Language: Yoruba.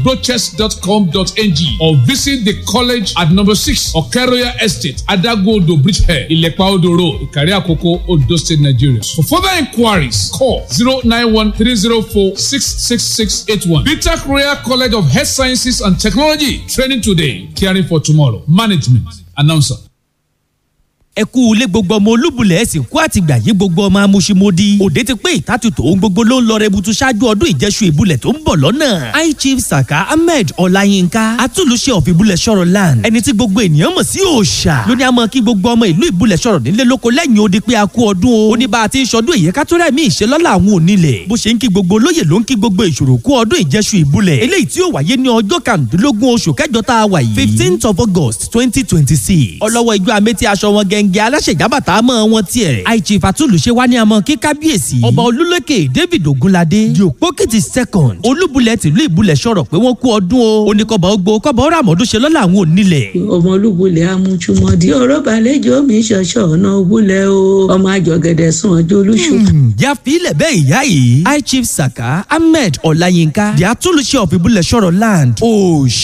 brochest.com.ng or visit the college at number six Okeroya Estate, Adagodo Bridgehead, Ilepa Odo Road, Ikari Akoko, Odo State, Nigeria. For further inquiries, call 091-304-66681. BTAC Royal College of Health Sciences and Technology. Training today, caring for tomorrow. Management. Announcer. ẹ kú ilé gbogbo ọmọ olúbulẹ̀ ẹ̀sìn kú àtìgbà yí gbogbo ọmọ amúṣimódì òde ti pé ìtàtùtù ohun gbogbo ló ń lọ rẹbutu ṣáájú ọdún ìjẹsù ìbúlẹ̀ tó ń bọ̀ lọ́nà high chief saka ahmed ọláyínká atúlùṣe of ìbúlẹ̀ sọ̀rọ̀ land ẹni tí gbogbo ènìyàn mọ̀ sí òòṣà lóní àmọ́ kí gbogbo ọmọ ìlú ìbúlẹ̀ sọ̀rọ̀ nílé lóko lẹ́yìn odi pé a kú ọdún o ó ní bá a ti ń sọdún èyí ká tó rẹ̀ mí ìṣelọ́lá àwọn onílẹ̀ bó ṣe ń kí gbogbo olóyè ló ń kí gbogbo ìṣòro kú ọdún ìjẹsù ìbúlẹ̀ eléyìí tí ó wáyé ní ọjọ́ kàndínlógún oṣù kẹjọ tá a wà yìí fifteenth of august twenty twenty six ọlọ́wọ́ ijó amétí aṣọ wọn gẹ́ngẹ́ aláṣẹ̀jábà bàtà mọ́ wọn tiẹ̀. àìjì fàtúlùṣe wá ní àmọ́ kí kábíyèsí. ọba olúlékè david ogunlade di òpókìtì second olúbulẹ̀ tìlú ìbúlẹ̀ sọ̀rọ̀ pé wọ́n kú ọdún o. oníkọ̀bà ogbó kọ̀bà ọ̀rọ̀ àmọ́dún ṣe lọ́la àwọn onílẹ̀. ọmọ olúbulẹ̀ amújúmọ́dí ọ̀rọ̀ balẹ̀jọ́ mi ṣọ̀ṣọ̀ ọ̀nà òbúlẹ̀ o ọmọ àjọgẹ̀dẹ̀ sùn ọjọ́ olúṣù. ya filẹ̀ bẹ́ẹ̀ ìyá yìí high chief saka ahmed ọláyínká di atúlùṣe of ìbúlẹ̀ sọ̀rọ̀ land. oṣù